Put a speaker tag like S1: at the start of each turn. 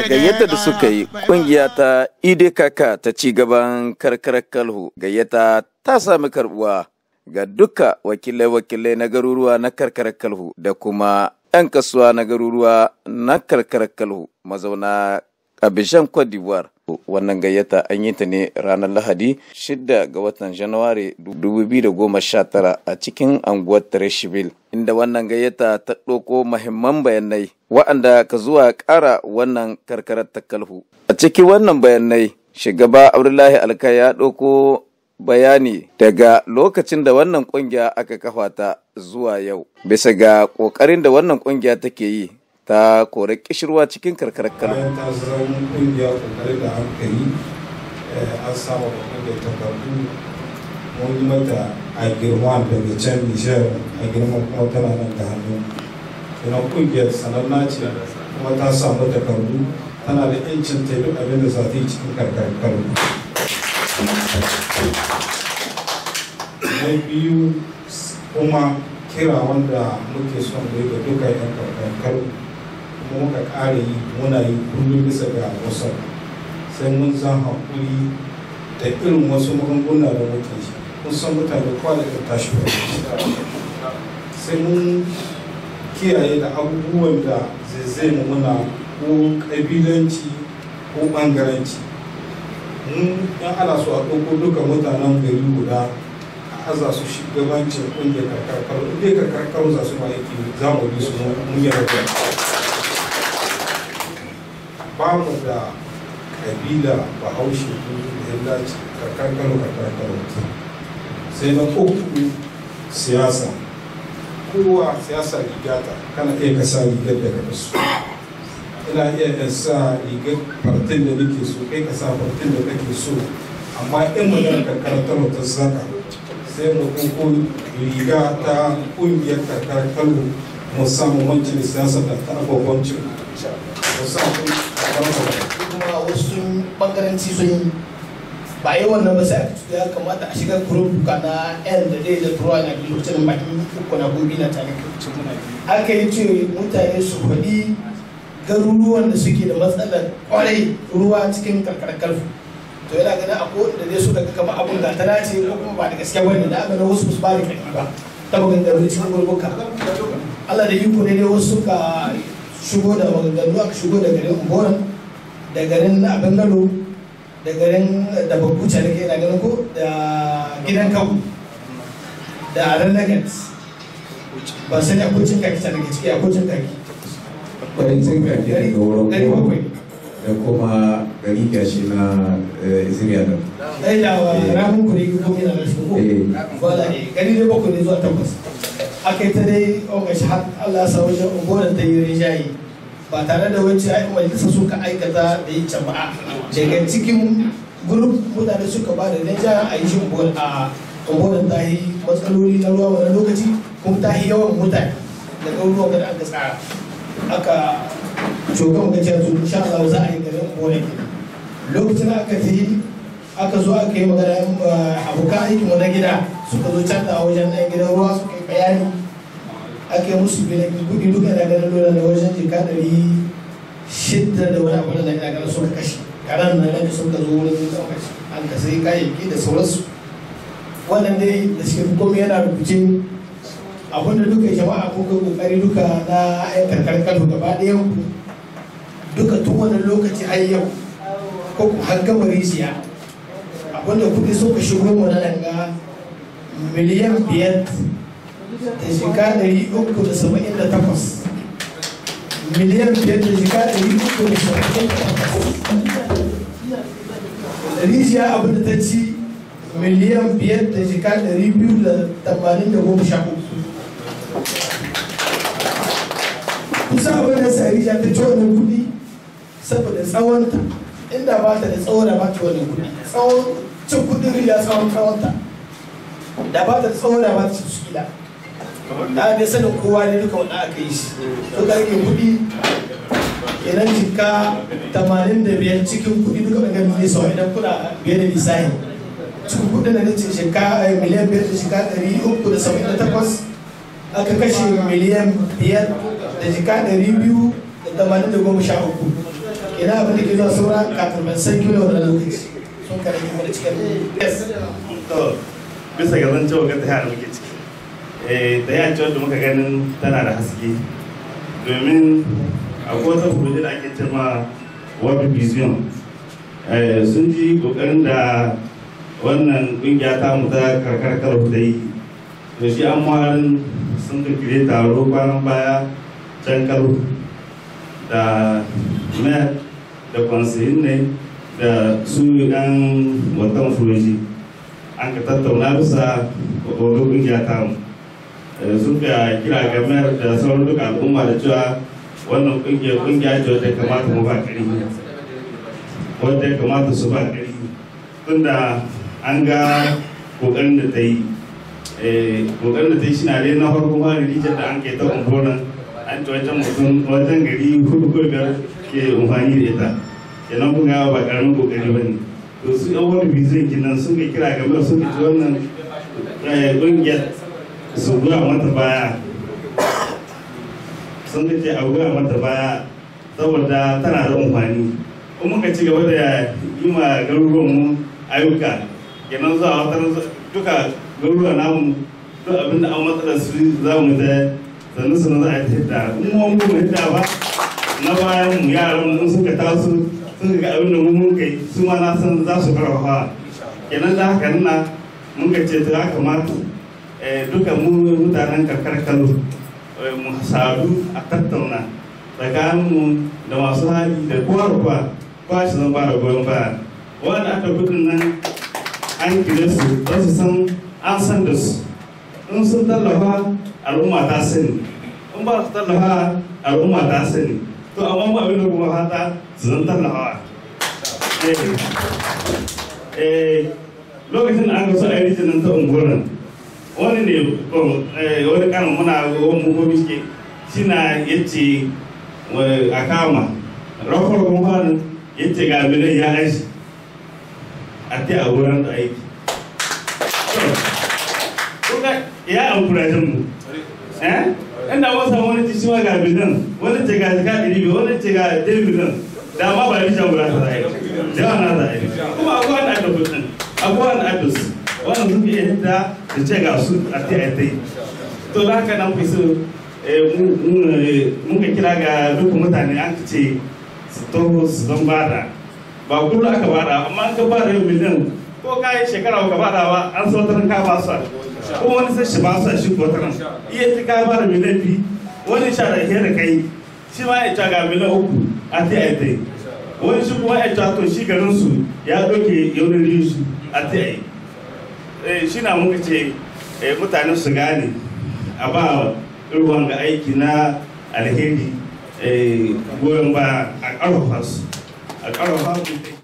S1: gayyata da suka yi kungiya ta idkk ta ci gaban karkarar kalhu gayyata ta sami karbuwa ga duka wakilai-wakilai na garuruwa na karkarar kalhu da kuma 'yan kasuwa na garuruwa na karkarar kalhu mazauna abishan cote d'ivoire wannan gayyata an yi ta ne ranar lahadi 6 ga watan januwari 2019 a cikin anguwar Treshville inda wannan gayyata ta ɗauko mahimman bayanai wa'anda ka zuwa ƙara wannan karkarar ta kalhu a cikin wannan bayanai shugaba abdullahi alka ya ɗauko bayani daga lokacin da wannan kungiya aka kafa ta zuwa yau bisa ga ƙoƙarin da wannan kungiya take yi ta kore kishirwa cikin karkarar kano.
S2: bayan ta zama kungiya kokarin da aka yi an samu babban da takardu mun yi mata a girma daga can nijar a girma kuma tana nan da hannu ina kungiyar sananna ce kuma ta samu takardu tana da yancin ta duk abin da za ta yi cikin karkarar kano na biyu kuma kira wanda muke son da ga duka yan karkarar kano kuma muka ƙara yi muna yi kullum bisa ga wasu sai mun zan haƙuri da irin wasu magunguna da muke shi kun san mutane kwanakin tashi sai mun kiyaye da abubuwan da zai mu muna ko ƙabilanci ko ɓangaranci mun yan ana so a ɗauko duka mutanen gari guda a aza su shugabancin ƙungiyar karkar inda karkar za su ma aiki za mu bi su mun yi rabuwa ba mu da kabila bahaushe ko da dace karkar kano karkar kano sai na uku siyasa kowa siyasa rigata kana iya ka sa rigar da ka so ina iya in sa rigar fartin da nake so kai ka sa fartin da kake so amma in magana karkar kano ta saka sai mu koko riga ta kungiyar karkar kano mu samu wancin siyasa da ta abubuwancin mu samu
S3: kuma wasu bangaranci sun yi ba yi wannan ba sai ya kamata a shiga kurubuka na yan da dai da turuwa na biyu lokacin bakin uku na gobe na tare lokacin muna aka yi ce mutane su faɗi garuruwan da suke da matsalar kwarai ruwa cikin karkarar karfu to yana ganin a ko da dai suka ga kamar abun da tana ce ko kuma ba da gaske bane da aka na wasu su ba da kai ba ta maganganu cikin gurbuka Allah da iko ne dai wasu suka shigo da maganganu aka shigo da garin Umboran da garin abin gado da garin da babbuca da ke na ganin ko da gidan kawu da renegat ba sani akwai cin kaki ta daga ciki akwai cin kaki
S4: kwarin cin kaki daga wurin
S3: gari
S4: kowa
S3: bakwai
S4: da kuma gari gashi na iziriya da
S3: ɗaya da wa ramin kuri ko mina da shi ko
S4: Eh.
S3: wala ne gari dai bakwai ne zuwa takwas aka yi ta dai ƙonga shi har Allah sa wajen ungonan ta yi rinjaye ba tare da wacce ai majalisa suka aikata da yi jama'a daga cikin gurup mutane suka ba da rinjaye a yi shi ungonan a ungonan ta yi matsaloli na ruwa wani lokaci kuma ta yi yawan mutane da ɗauruwa da aka tsara aka shugaban ga cewa insha Allah za a yi garin ungonan kenan lokacin aka ta yi aka zo aka yi magana abokan aikin na gida suka zo can a wajen ɗan gidan ruwa suka yi bayani aka yi musu bilan kudi duka da ganin lura da wajen jika ɗari shidda da wani abu da ina ganin suka kashe karan na nan suka zo wurin ɗaukar shi an ka sai kayayyaki da sauransu wannan dai da shi komai yana rubuce abinda duka jama'a kun kai kokari duka na yan karkar kano gaba ɗayan ku duka tun wannan lokaci har yau ko ku har gama rijiya abinda kuɗi suka shigo mu na nan ga miliyan biyar da shiga ɗari uku da saba'in da takwas miliyan biyar da shiga ɗari uku da saba'in da takwas rijiya abin da ta ci miliyan biyar da shiga ɗari biyu da tamanin da goma sha uku kusa abin da sa rijiya ta ci wannan kuɗi saboda tsawonta inda ba ta da tsawo da ba ta wannan kuɗi tsawon cin kuɗin rijiya tsawon tsawonta da ba ta tsawo da ba ta ci su kila da dai sanin kowa ne duka wanda aka yi shi to ka rage kuɗi kenan jika tamanin da biyar cikin kuɗi duka ɗan gami sau idan kuna biye da lissahi cikin kuɗin da nace shika miliyan biyar da shika ɗari uku da saba'in da takwas aka kashe miliyan biyar da jika ɗari biyu da tamanin da goma sha uku ina abin da ke zuwa saura kafin ban san kilo da lokaci sun kare kuma da cikin yes
S5: to bisa ga zan cewa ga ta da muke ciki eh da ya ce wanda muka ganin tana da haske domin akwai wata kuje da ake cewa world vision eh sun ji kokarin da wannan kungiya ta mu ta karkar karu da yi to shi an warin sun kirkire taro kwanan baya can karu da mayor da kwansayin ne da su yan watan furoji an ka tattauna bisa wani kungiya ta mu sun ka kira ga mayar da sauran duka al'umma da cewa wannan kungiya kungiya ce wadda kamata mu ba ƙari wadda ya kamata su ba ƙari tunda an ga kokarin da ta yi kokarin da ta yi shi na dai na farko ma rijiyar da an ke ta umbonan an ci wajen mutum wajen gari hudu ko biyar ke amfani da ita kenan kun ga ba karamin kokari ba ne to su yan wani bizin kinan sun ka kira game da sun ci wannan ƙungiyar su goya mata baya sun ka ce a goya mata baya saboda tana da amfani kuma muka ci gaba da yi ma garuruwan mu ayyuka kenan zuwa wata duka garuruwa namu duk abin da an matsala su za mu da sannu sannu za a yi ta hidda kuma mu mu hidda ba na bayan mu yaran mu suka taso sun ga abin da mun kai su ma na san za su karfafa kenan da haka nuna mun ka ce ta ya kamata duka mu mutanen karkar kano mu sadu a tattauna tsakaninmu da masu hali da kowa da kowa kowa shi zan bada goyon baya wanda aka gudun nan an kire su za su san an san da su in sun tallafa al'umma ta sani in ba su tallafa al'umma ta sani to amma mu abin da kuma fata su zan tallafa lokacin da aka so a yi rijinin ta unguwar wani ne wani karin muna wani mugobi ke shi na yace a kama rafar kuma yace ga abinan ya aiki a ta a wurin da aiki ya amfurajin mu eh inda wasa wani ci shiwa ga abinan wani ce ga jika ɗari biyu wani ce ga ɗari miliyan da ma ba yi shan wura ta zai yawa na zai kuma akwai wani aka kudin akwai wani aka su wannan suke yadda da ce ga su a ta yi to da haka nan fi so mun ka kira ga duk mutane an ce su taho su zan bada ba kullum aka bada amma an ka bada yau miliyan ko ka yi shekara ka bada ba an so tarin ka ba su ko wani sai shi ba su shi ko tarin iya ta ka bada miliyan bi wani sha da da kai shi ma ya ga miliyan uku a ta yi wani shi kuma ya to shi garin su ya doke yaunin riyu su a ta yi shi na muka ce mutane su gane a ba ruwan ga aiki na alheri goyon ba a ƙarfafa su a ƙarfafa su